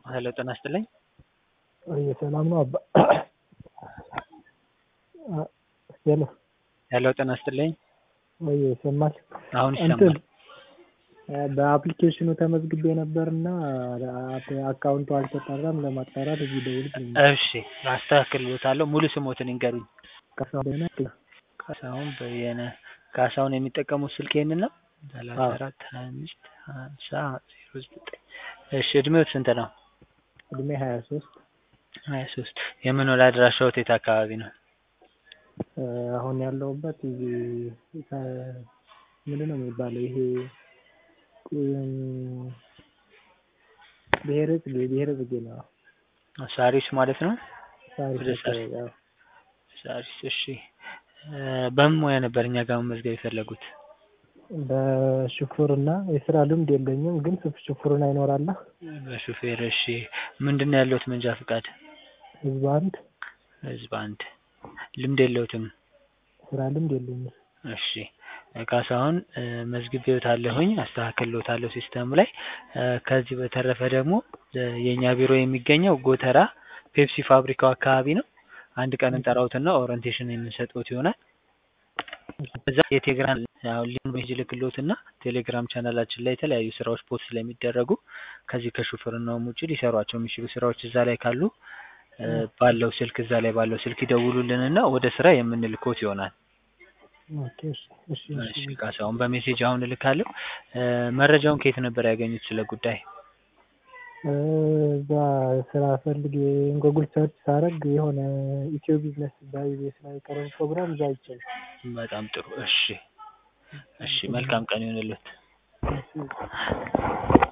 ሄሎ ጤና ይስጥልኝ። ወይ ሰላም ነው አባ ሄሎ ሄሎ ጤና ይስጥልኝ። ወይ ይሰማል? አሁን እንትን ይሰማል። በአፕሊኬሽኑ ተመዝግቤ ነበርና አካውንቱ አልተጠራም ለማጣራት እዚህ ደውል እሺ አስተካክልሎታለሁ። ሙሉ ስሞትን ይንገሩኝ። ካሳሁን ካሳሁን በየነ። ካሳሁን የሚጠቀሙት ስልክ ይሄንን ነው? ሰላሳ አዎ። አራት ሀያ አምስት ሀምሳ ዜሮ ዘጠኝ እሺ እድሜዎት ስንት ነው? እድሜ ሀያ ሶስት ሀያ ሶስት የመኖሪያ አድራሻዎት የት አካባቢ ነው? አሁን ያለሁበት እዚህ ምንድን ነው የሚባለው ይሄ እም፣ ብሔረ ጽጌ ብሔረ ጽጌ ነው። ሳሪስ ማለት ነው? ሳሪስ ወደ ሳሪስ። አካባቢ፣ አዎ። ሳሪስ እሺ። እ፣ በምን ሙያ ነበር እኛ ጋር መመዝገብ የፈለጉት? በሹፍርና የስራ ልምድ የለኝም፣ ግን ሹፍርና ይኖራላ በሹፌር እሺ። ምንድን ነው ያለዎት መንጃ ፈቃድ? ህዝብ አንድ ህዝብ አንድ ልምድ የለዎትም? ስራ ልምድ የለኝም። እሺ ካሳሁን እ፣ መዝግቤዎታለሁኝ አስተካክልዎታለሁ ሲስተሙ ላይ እ፣ ከዚህ በተረፈ ደግሞ እ፣ የእኛ ቢሮ የሚገኘው ጎተራ ፔፕሲ ፋብሪካው አካባቢ ነው። አንድ ቀን እንጠራዎትና ኦሪንቴሽን የምንሰጥዎት ይሆናል። እዛ የቴሌግራም አሁን ሊንክ ሜሴጅ ልክልዎትና ቴሌግራም ቻናላችን ላይ የተለያዩ ስራዎች ፖስት ስለሚደረጉ ከዚህ ከሹፍርናውም ውጭ ሊሰሯቸው የሚችሉ ስራዎች እዛ ላይ ካሉ እ፣ ባለው ስልክ እዛ ላይ ባለው ስልክ ይደውሉልንና ወደ ስራ የምንልክዎት ይሆናል። ኦኬ፣ እሺ፣ እሺ፣ እሺ ካሳሁን በሜሴጅ አሁን እልካለሁ። እ፣ መረጃውን ከየት ነበር ያገኙት ስለ ጉዳይ? እ፣ እዛ ስራ ፈልግ ጎጉል ሰርች ሳረግ የሆነ ኢትዮ ቢዝነስ በኢቢኤስ ላይ የቀረበ ፕሮግራም እዛ አይቻልም። በጣም ጥሩ እሺ እሺ መልካም ቀን ይሁንልዎት። እሺ